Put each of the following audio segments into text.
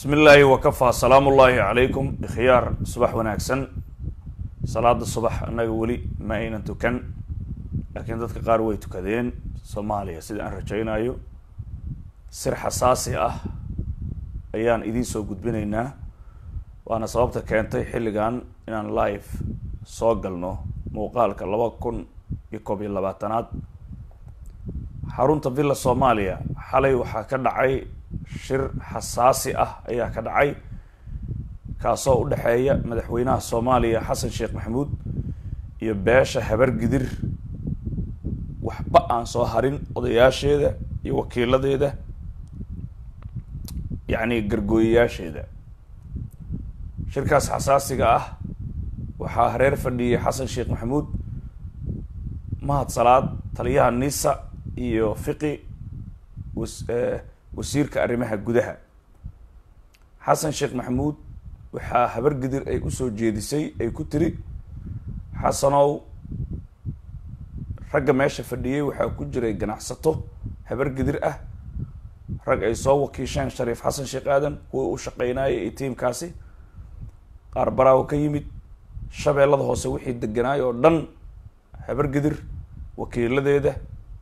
bismi illaahi wakafaa salaamu ullaahi calaykum ikhyaar subax wanaagsan salaada subax annaga weli ma aynan tukan laakiin dadka qaar way tukadeen soomaaliya sida aan rajaynayo sir xasaasi ah ayaan idiin soo gudbinaynaa waana sababta keentay xilligan inaan live soo galno muuqaalka laba kun iyo koob iyo labaatanaad xarunta villa soomaaliya xalay waxaa ka dhacay shir xasaasi ah ayaa ka dhacay kaasoo u dhexeeya madaxweynaha soomaaliya xasan sheekh maxamuud iyo beesha habar gidir waxba aan soo harin odayaasheeda iyo wakiiladeeda yacni gargooyayaasheeda shirkaas xasaasiga ah waxaa hareer fadhiyay xasan sheekh maxamuud mahad salaad taliyaha nisa iyo fiqi was wasiirka arrimaha gudaha xasan sheekh maxamuud waxaa habar gidir ay usoo jeedisay ay ku tiri xasanow ragga meesha fadhiyey waxaa ku jiray ganacsato habar gidir ah rag ay soo wakiisheen shariif xasan sheekh aadan kuwii u shaqeynayay iyo tiimkaasi qaar baraawo ka yimid shabeellada hoose wixii deganaay oo dhan habar gidir wakiiladeeda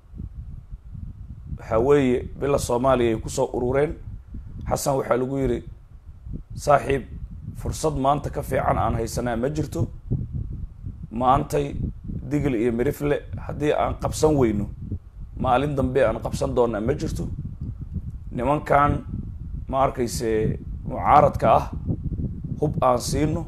waxaa weeye bila soomaaliya ay kusoo urureen xasan waxaa lagu yidhi saaxiib fursad maanta ka fiican aan haysanaa ma jirto maantay digil iyo mirifle haddii aan qabsan weyno maalin dambe aan qabsan doonaa ma jirto nimankan ma arkayse mucaaradka ah hub aan siino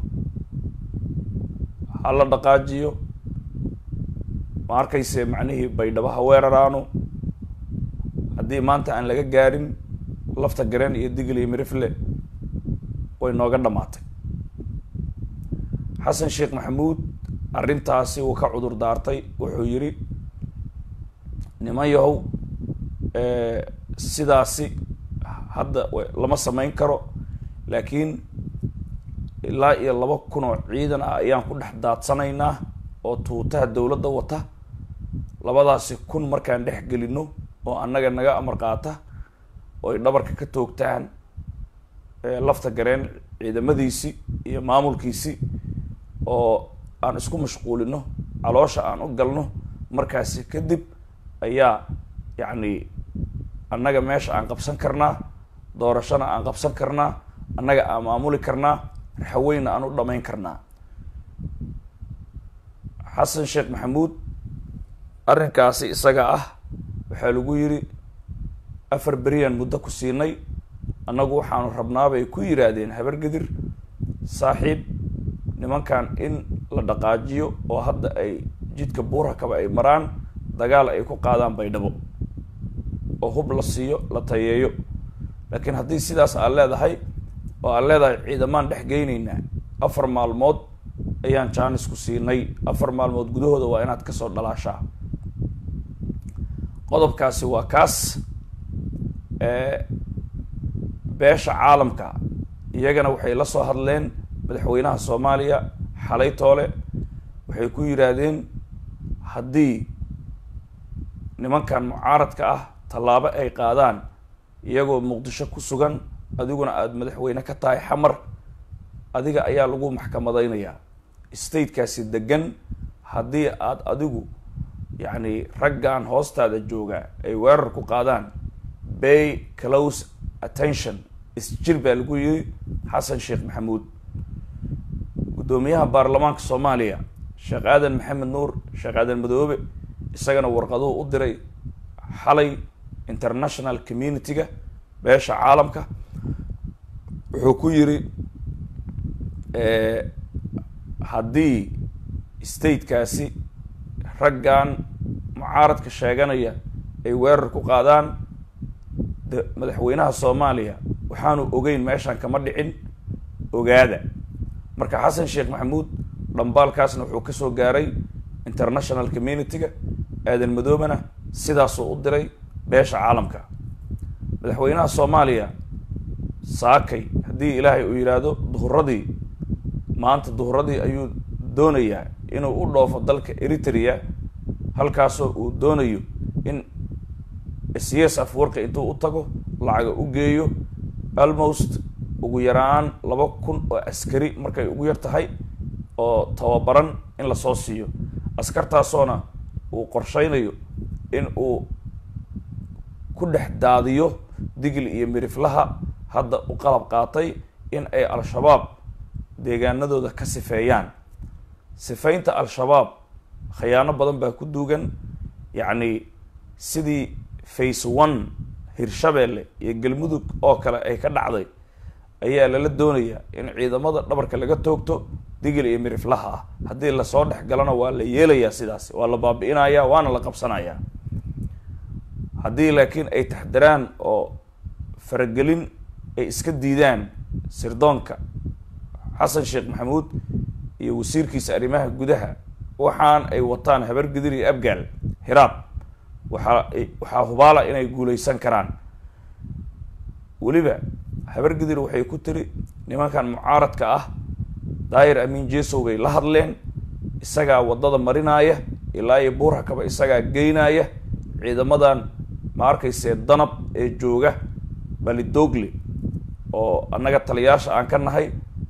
hala dhaqaajiyo ma arkayse macnihii baydhabaha weeraraano haddii maanta aan laga gaarin lafta gareen iyo digil iyo mirifle way nooga dhammaatay xasan sheekh maxamuud arrintaasi uu ka cudur daartay wuxuu yidhi niman yahow sidaasi hadda lama samayn karo laakiin ilaa iyo laba kun oo ciidan ah ayaan ku dhex daadsanaynaa oo tuutaha dowladda wata labadaasi kun markaan dhex gelino oo annaga naga amar qaata oo ay dhabarka ka toogtaan lafta gareen ciidamadiisii iyo maamulkiisii oo aan isku mashquulino caloosha aan u galno markaasi kadib ayaa yacni annaga meesha aan qabsan karnaa doorashona aan qabsan karnaa annaga aan maamuli karnaa raxaweyna aan u dhamayn karnaa xasan sheekh maxamuud arrinkaasi isaga ah waxaa lagu yidhi afar beriyaan muddo ku siinay annagu waxaanu rabnaabay ku yidhaahdeen habar gidir saaxiib nimankan in la dhaqaajiyo oo hadda ay jidka buurakaba ay maraan dagaal ay ku qaadaan baydhabo oo hub la siiyo la tayeeyo laakiin haddii sidaas aad leedahay oo aad leedahay ciidamaan dhex geyneynaa afar maalmood ayaan jaanis ku siinay afar maalmood gudahooda waa inaad kasoo dhalaashaa qodobkaasi waa kaas beesha caalamka iyagana waxay la soo hadleen madaxweynaha soomaaliya xalay toole waxay ku yidhaahdeen haddii nimankan mucaaradka ah tallaabo ay qaadaan iyagoo muqdisho ku sugan adiguna aada madaxweyne ka tahay xamar adiga ayaa lagu maxkamadeynayaa statekaasi degan haddii aada adigu yacni raggan hoostaada jooga ay weerar ku qaadaan bay close attention isjir baa lagu yiri xasan sheekh maxamuud guddoomiyaha baarlamaanka soomaaliya sheekh aadan maxamed nuur sheekh aadan madoobe isagana warqaduhu u diray xalay international community-ga beesha caalamka wuxuu ku yiri haddii statekaasi raggan mucaaradka sheeganaya ay weerar ku qaadaan madaxweynaha soomaaliya waxaanu ogeyn meeshaan kama dhicin ogaada marka xasan sheekh maxamuud dhambaalkaasna wuxuu kasoo gaaray international community-ga aadan madoobena sidaasuu u diray beesha caalamka madaxweynaha soomaaliya saakay haddii ilaahay uu yidhaahdo duhuradii maanta duhuradii ayuu doonayaa inuu u dhoofo dalka eritrea halkaasoo uu doonayo in cs afwarka intuu u tago lacaga u geeyo almost ugu yaraan laba kun oo askari markay ugu yar tahay oo tababaran in lasoo siiyo askartaasoona uu qorsheynayo in uu ku dhex daadiyo digil iyo miriflaha hadda u qalab qaatay in ay al-shabaab deegaanadooda ka sifeeyaan sifaynta al-shabaab khayaano badan baa ku duugan yacni sidii face one hirshabeelle iyo galmudug oo kale ay ka dhacday ayaa lala doonayaa in ciidamada dhabarka laga toogto digil iyo miriflaha ah haddii lasoo dhex galana waa la yeelayaa sidaas waa la baabi'inayaa waana la qabsanayaa haddii laakiin ay taxdiraan oo faragelin ay iska diidaan sirdoonka xasan sheekh maxamuud iyo wasiirkiisa arrimaha gudaha waxaan ay wataan habargidir iyo abgaal hiraab waxaa waxaa hubaala inay guuleysan karaan weliba habargidir waxay ku tiri nimankan mucaaradka ah daayir amiin jesow bay la hadleen isagaa waddada marinaaya ilaa iyo buurhakaba isagaa geynaya ciidamadan ma arkaysee danab ee jooga balidogle oo annaga taliyaasha aan ka nahay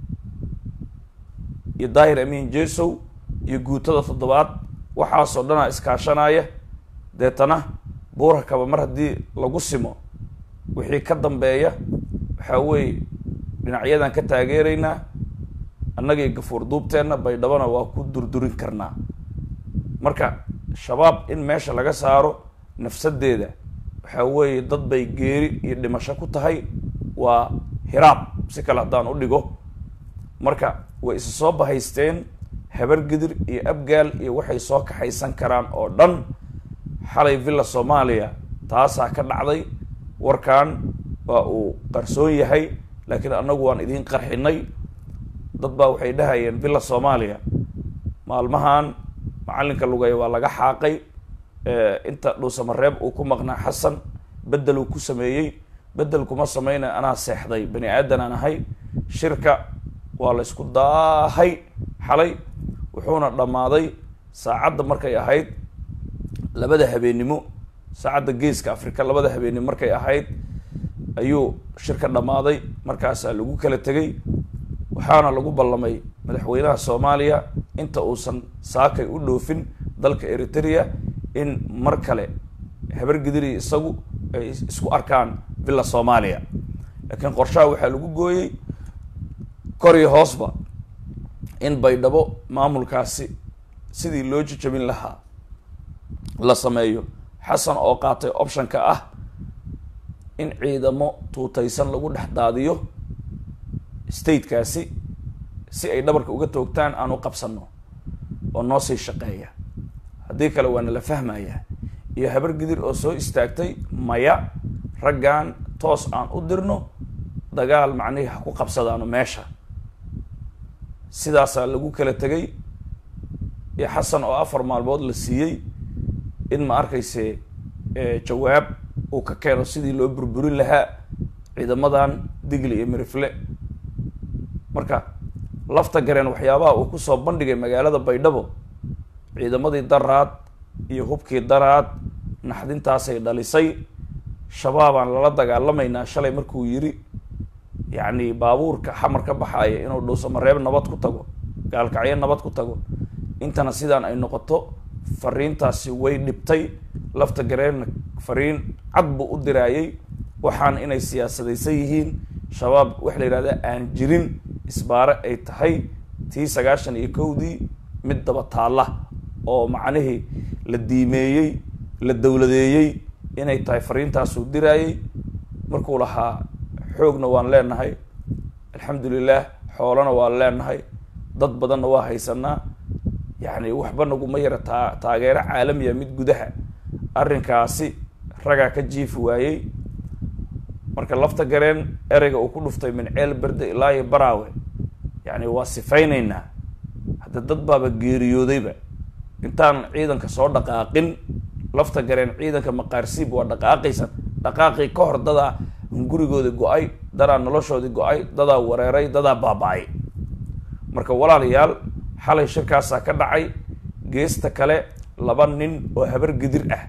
iyo daahir amiin jesow iyo guutada toddobaad waxaasoo dhanaa iskaashanaya deetana buurhakaba mar haddii lagu simo wixii ka dambeeya waxaa weeye dhinacyadan ka taageeraynaa annagii gafuur duubteenna baydhabana waa ku durdurin karnaa marka shabaab in meesha laga saaro nafsadeeda waxaa weeye dad bay geeri iyo dhimasho ku tahay waa hiraab si kale haddaan u dhigo marka way isa soo bahaysteen habargidir iyo abgaal iyo waxay soo kaxaysan karaan oo dhan xalay villa soomaaliya taasaa ka dhacday warkan waa uu qarsoon yahay laakiin annagu waan idiin qarxinay dad baa waxay dhahayeen villa soomaaliya maalmahan macallinka lugaya waa laga xaaqay inta dhuusamareeb uu ku maqnaa xasan bedel uu ku sameeyey bedel kuma sameynay anaa seexday bani aadan aan ahay shirka waa la ysku daahay xalay wuxuuna dhammaaday saacadda markay ahayd labada habeennimo saacadda geeska africa labada habeennimo markay ahayd ayuu shirka dhammaaday markaasaa lagu kala tegay waxaana lagu ballamay madaxweynaha soomaaliya inta uusan saakay u dhoofin dalka eritrea in mar kale habargidiri isagu ay isku arkaan villa soomaaliya laakiin qorshaha waxaa lagu gooyey kor iyo hoosba in baydhabo maamulkaasi sidii loo jijabin lahaa la sameeyo xasan oo qaatay optionka ah in ciidamo tuutaysan lagu dhex daadiyo statekaasi si ay dhabarka uga toogtaan aan u qabsano oo noo sii shaqeeya haddii kale waa nala fahmaya iyo habargidir oo soo istaagtay maya raggan toos aan u dirno dagaal macnihii ha ku qabsadaano meesha sidaasaa lagu kala tegay iyo xasan oo afar maalmood la siiyey in ma arkayse jawaab uu ka keeno sidii loo burburin lahaa ciidamadan digli iyo mirifle marka lafta gareen waxyaabaha uu kusoo bandhigay magaalada baydhabo ciidamadii daraad iyo hubkii daraad naxdintaasay dhalisay shabaabaan lala dagaalamaynaa shalay markuu yiri yacni baabuurka xamar ka baxaaya inuu dhuusamareeb nabad ku tago gaalkacyo nabad ku tago intana sidaan ay noqoto fariintaasi way dhibtay lafta gareenna fariin cad buu u diraayay waxaan inay siyaasadaysan yihiin shabaab waxa la yidhahda aan jirin isbaare ay tahay tii sagaashan iyo kowdii mid daba taalla oo macnihii la diimeeyey la dowladeeyey inay tahay fariintaasuu diraayay markuu lahaa xoogna waan leenahay alxamdulilah xoolana waan leenahay dad badanna waa haysanaa yacni waxba naguma yara taa taageero caalamiya mid gudaha arrinkaasi ragaa ka jiifi waayey marka lafta gareen ereyga uu ku dhuftay min ceel berde ilaa iyo baraawe yacni waa sifaynaynaa hadda dad baaba geeriyoodayba intaan ciidanka soo dhaqaaqin lafta gareen ciidanka maqaarsiib waa dhaqaaqaysan dhaqaaqii ka hor dadaa hungurigooda go-ay dadaa noloshoodii go-ay dadaa wareeray dadaa baaba-ay marka walaalayaal xalay shirkaasaa ka dhacay geesta kale laba nin oo habar gidir ah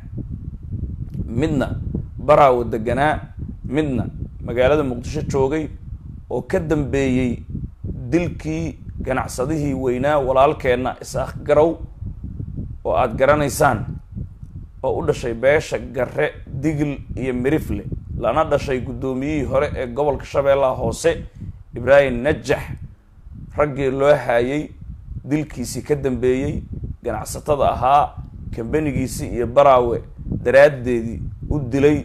midna baraawo deganaa midna magaalada muqdisho joogay oo ka dambeeyey dilkii ganacsadihii weynaa walaalkeenna isaaq garow oo aada garanaysaan oo u dhashay beesha garre digil iyo mirifle lana dhashay guddoomiyihii hore ee gobolka shabeellaha hoose ibraahim najax raggii loo haayay dilkiisii ka dambeeyey ganacsatada ahaa kambanigiisii iyo baraawe daraaddeedii u dilay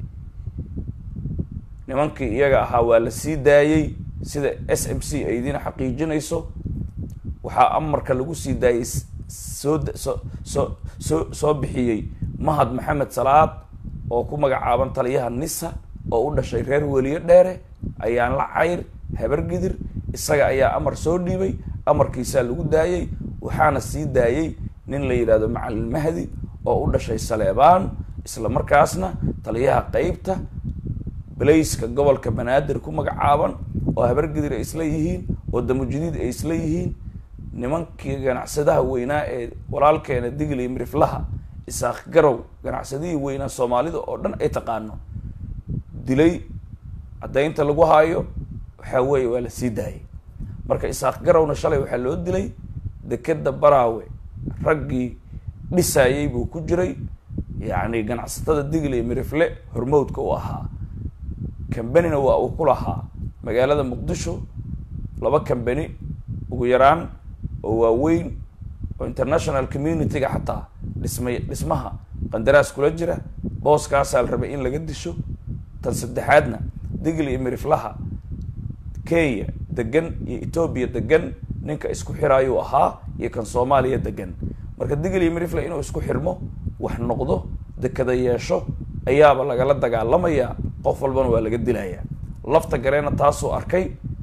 nimankii iyaga ahaa waa la sii daayey sida s m c ay idiin xaqiijinayso waxaa amarka lagu sii daayey soo soo soo soo soo bixiyey mahad maxamed salaad oo ku magacaaban taliyaha nisa oo u dhashay reer weliyo dheere ayaan la cayr habar gidir isaga ayaa amar soo dhiibay amarkiisaa lagu daayey waxaana sii daayey nin la yidhahdo macalin mahdi oo u dhashay saleebaan isla markaasna taliyaha qeybta balayska gobolka banaadir ku magacaaban oo habar gidir ay isla yihiin oo damujadiid ay isla yihiin nimankii ganacsadaha weynaa ee walaalkeena digil iyo miriflaha isaaq garow ganacsadihii weynaa soomaalida oo dhan ay taqaano dilay caddaynta lagu haayo waxaa weeye waa la sii daayay marka isaaq garowna shalay waxaa loo dilay dekeda baraawe raggii dhisaayey buu ku jiray yacni ganacsatada digil iyo mirifle hormowdka u ahaa cambanina waa uu ku lahaa magaalada muqdisho laba cambani ugu yaraan oo waaweyn oo international community-ga xataa dhismay dhismaha qandaraas kula jira booskaasaa la rabay in laga disho tan saddexaadna digil iyo miriflaha kenya degan iyo etoobiya degan ninka isku xiraayuu ahaa iyo kan soomaaliya degan marka digil iyo mirifle inuu isku xirmo wax noqdo dekada yeesho ayaaba lagala dagaalamayaa qof walbana waa laga dilayaa lafta gareena taasuu arkay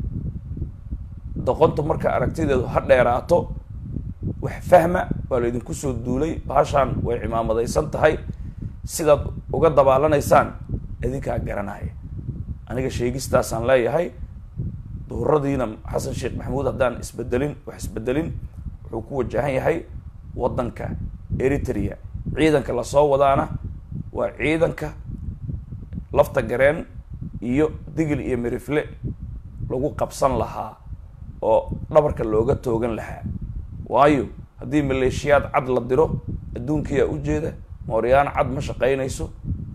doqontu marka aragtideedu ha dheeraato wax fahma waa la idinku soo duulay bahashaan way cimaamadaysan tahay sidaad uga dabaallanaysaan idinkaa garanaya aniga sheegistaasaan leeyahay duhuradiina xasan sheekh maxamuud haddaan isbedelin wax isbedelin wuxuu ku wajahan yahay waddanka eritrea ciidanka lasoo wadaana waa ciidanka lafta gareen iyo digil iyo mirifle lagu qabsan lahaa oo dhabarka looga toogan lahaa waayo haddii maleeshiyaad cad la diro adduunkiyaa ujeeda mooryaan cad ma shaqaynayso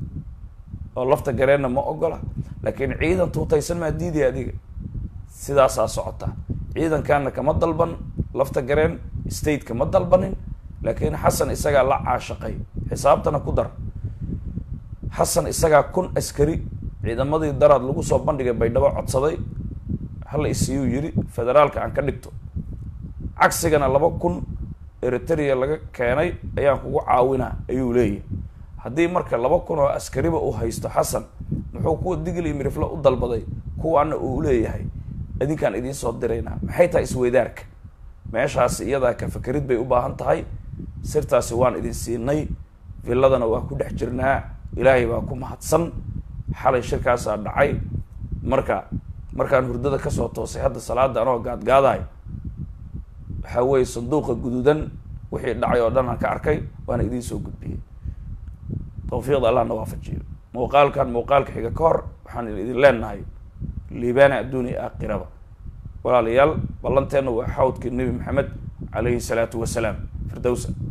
oo lafta gareenna ma ogola laakiin ciidan tuutaysan maa diidaya adiga sidaasaa socota ciidankaana kama dalban lafta gareen stateka ma dalbanin laakiin xasan isagaa la caashaqay xisaabtana ku dar xasan isagaa kun askari ciidamadii daraad lagu soo bandhigay baydhabo codsaday hala isiyuu yiri federaalka aan ka dhigto cagsigana laba kun eritrea laga keenay ayaan kugu caawinaa ayuu leeyahy haddii marka laba kun oo askariba uu haysto xasan muxuu kuwa digil iyo mirifle u dalbaday kuwaana uu leeyahay idinkaan idiin soo diraynaa maxay tahay isweydaarka meeshaasi iyadaa ka fakerid bay u baahan tahay sirtaasi waan idin siinay villadana waa ku dhex jirnaa ilaahay baa ku mahadsan xalay shirkaasaa dhacay marka markaan hurdada kasoo toosay hadda salaada anoo gaadgaadahay waxaa weeye sanduuqa guduudan wixii dhacay oo dhan aan ka arkay waana idiin soo gudbiyey tawfiiqda allah na waafajiyo muuqaalkan muuqaalka xiga ka hor waxaan idin leenahay liibaana adduun iyo aakhiraba walaalayaal ballanteenna waa xawdkii nebi maxamed calayhi salaatu wasalaam firdowsa